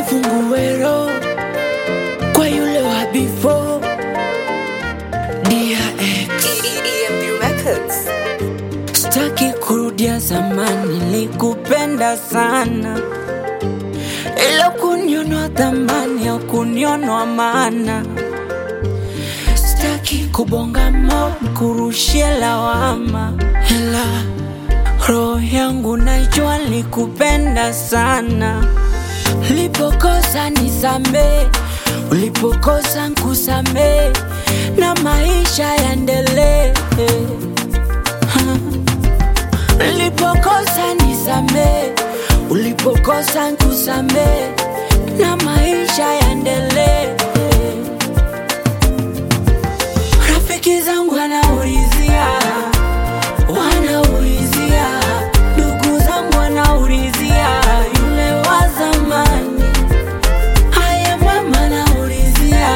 nifungue roho kwa yule wa before DRX EMP Records. Sitaki kurudia zamani, nilikupenda sana, ila kunionwa thamani au kunionwa maana. Sitaki kubonga mo kurushia lawama, ila roho yangu najua nilikupenda sana. Ulipokosa nisamee, ulipokosa nkusamee, na maisha yaendelee. Ulipokosa nisamee, ulipokosa nkusamee, na maisha yaendelee. Rafiki zangu wanaulizia, wanaulizia, ndugu zangu wanaulizia, yule wa zamani. Haya mama anaulizia,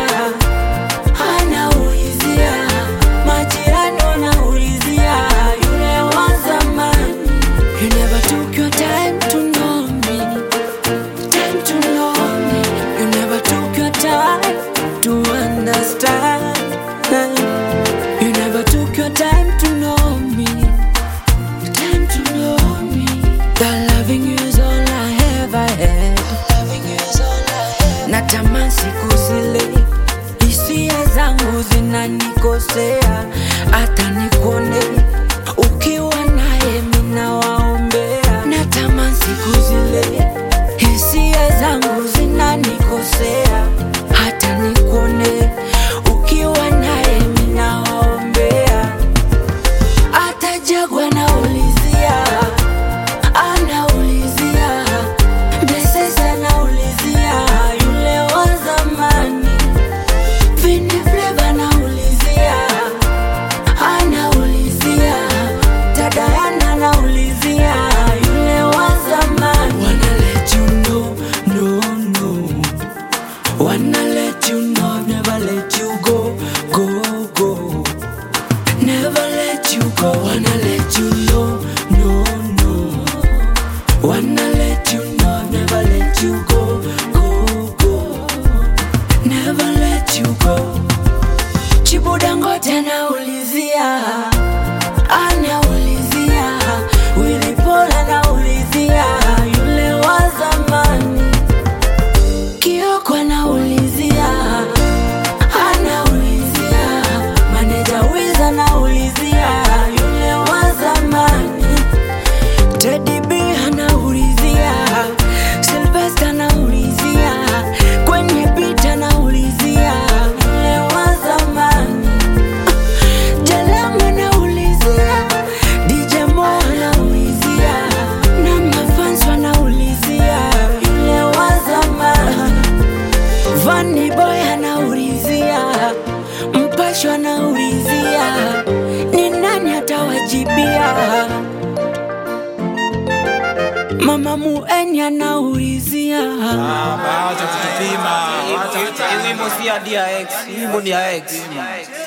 anaulizia, majirani wanaulizia, yule wa zamani. You never took your time to know me, time to know me. You never took your time to understand. You never took your time to know me, time to know me. That loving you is all I ever had. Natamani siku zile hisia zangu zinanikosea, hata nikuone ukiwa naye mina waombea. Natamani siku zile hisia zangu zinanikosea, hata nikuone ukiwa naye mina waombea. Hata Jagwa naulizia, anaulizia Blessings anaulizia yule wa zamani. Vini Flavor anaulizia, anaulizia Tadayana anaulizia yule wa zamani. Wanna let you know, no, no. Wanna let you know, never let you go, go, go. Never let you go, wanna let you know, no, no. Wanna let you know, never let you go, go, go. Never let you go. Chibudangote anaulizia, anaulizia, Willy Paul anaulizia, yule wa zamani. Kioko anaulizia, anaulizia, maneja Wiz anaulizia, yule wa zamani. Teddy B anaulizia, Sylvester anaulizia, kwenye beat anaulizia, yule wa zamani. Jalama anaulizia, DJ Mo anaulizia, na mafans wanaulizia, yule wa zamani. Vanny Boy anaulizia, Mpasho anaulizia, ni nani atawajibia? Mama Mueni anaulizia, Acha kutupima. Acha kutupima. Hii wimbo si ya DRX, hii wimbo ni ya X.